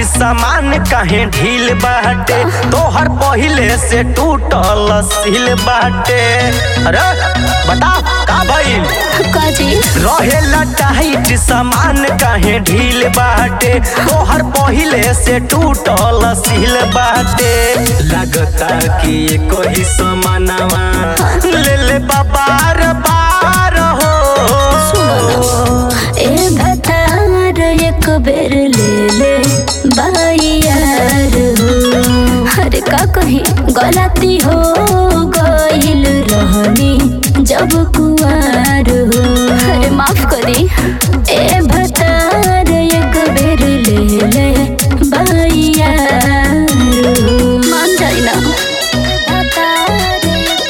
सामान काहे ढील बाटे तोहर पहिले से टूटल सिल बाटे अरे बताओ का भइल काजी रहेला टाइट सामान काहे ढील बाटे तोहर पहिले से टूटल सिल बाटे लगता कि कोई समानवा ले ले बाबार बार हो ए भतार एक बेर ले ले बाइयार हो अरे का कही गलती हो गइल रहनी जब कुआर हो अरे माफ करी ए भतार एक बेर ले ले बाइयार हो मान जाई ना भतार एक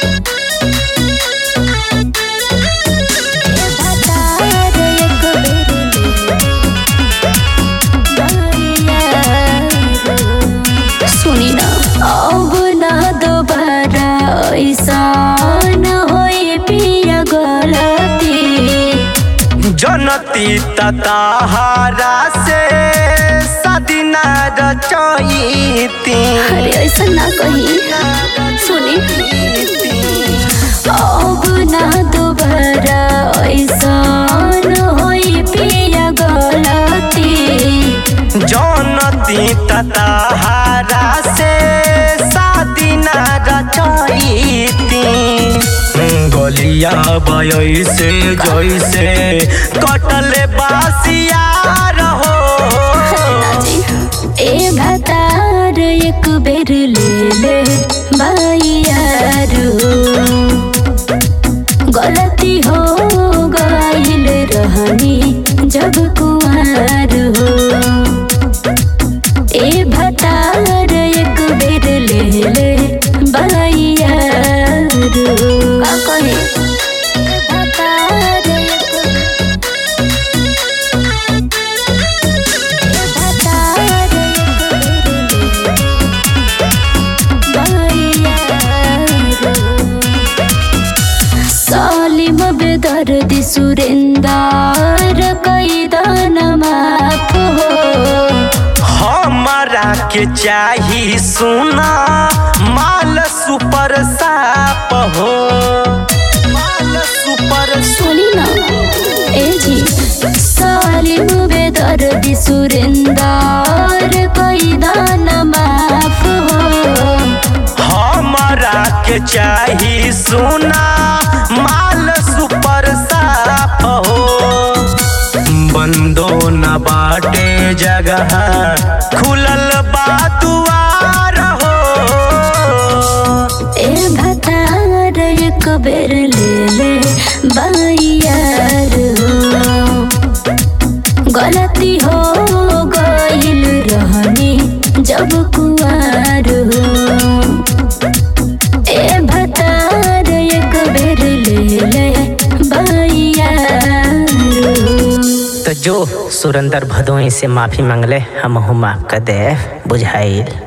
सुनी ना अब ना दोबारा ऐसा न होए पिया गलती जनती तताहारा से सदिना रचईती अरे ऐसा ना कही सुनी अब ना दोबारा ऐसा न होए पिया गलती जनती तताहारा से सदिना रचईती गलिया बयसे जैसे कटल बासिया रहो ए भतार एक बेर ले ले बाइयार हो गलती हो गइल रहनी जब कुआर हो ए भतार एक बेर ले ले बाइयार हो का कहे ए भतार एक सालिम बेदर्द सुरेंदार कैदान माफ हो हमारा के चाही सुना माल सुपर साप हो माल सुपर सुनी ना ए जी सालिम बेदर्द सुरेंदार कैदान माफ हो हमारा के चाही सुना माल सुपर साप हो बंदो न बाटे जगह खुलल बा दुआर हो ए भतार एक बेर ले ले बाइयार हो गलती हो गइल रहनी जब कुआर हो ए भतार एक बेर ले ले बाइयार हो तो जो सुरेंद्र भदोई से माफी मांगले हम माफ कर दे बुझाइल